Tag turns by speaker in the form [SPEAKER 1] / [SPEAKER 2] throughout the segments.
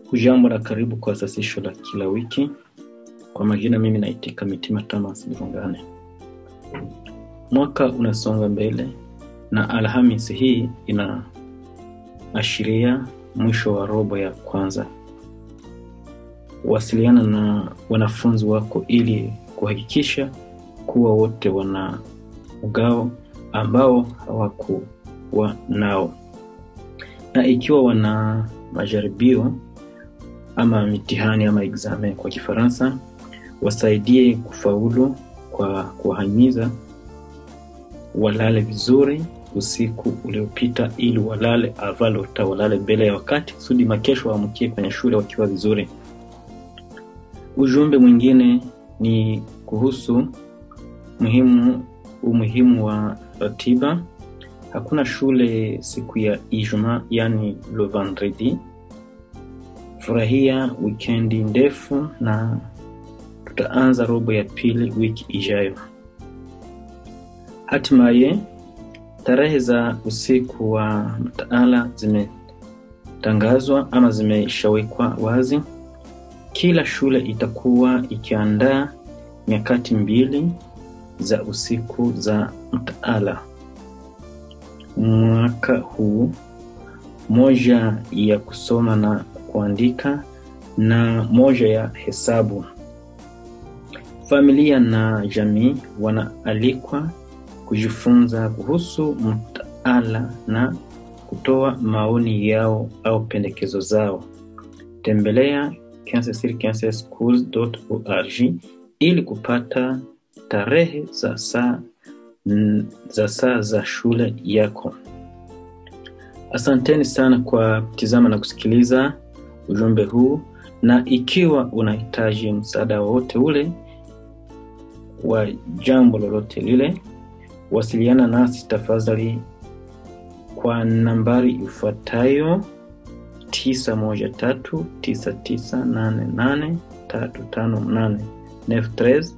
[SPEAKER 1] Hujambo na karibu kwa sasisho la kila wiki. Kwa majina, mimi naitika Mitima Thomas Mvungane. Mwaka unasonga mbele na Alhamisi hii inaashiria mwisho wa robo ya kwanza. Wasiliana na wanafunzi wako ili kuhakikisha kuwa wote wana mgao ambao hawakuwa nao, na ikiwa wana majaribio ama mitihani ama examen kwa Kifaransa, wasaidie kufaulu kwa kuwahimiza walale vizuri usiku uliopita, ili walale avalota, walale mbele ya wakati kusudi makesho waamkie kwenye shule wakiwa vizuri. Ujumbe mwingine ni kuhusu muhimu umuhimu wa ratiba. Hakuna shule siku ya Ijumaa, yani le vendredi. Furahia wikendi ndefu na tutaanza robo ya pili wiki ijayo. Hatimaye tarehe za usiku wa mtaala zimetangazwa ama zimeshawekwa wazi. Kila shule itakuwa ikiandaa nyakati mbili za usiku za mtaala mwaka huu, moja ya kusoma na kuandika na moja ya hesabu. Familia na jamii wanaalikwa kujifunza kuhusu mtaala na kutoa maoni yao au pendekezo zao. Tembelea schools.org ili kupata tarehe za saa za saa za shule yako. Asanteni sana kwa kutizama na kusikiliza ujumbe huu, na ikiwa unahitaji msaada wowote ule wa jambo lolote lile, wasiliana nasi tafadhali kwa nambari ifuatayo 9139988358 93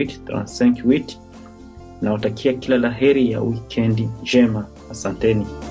[SPEAKER 1] 9988 na watakia kila laheri ya wikendi njema. Asanteni.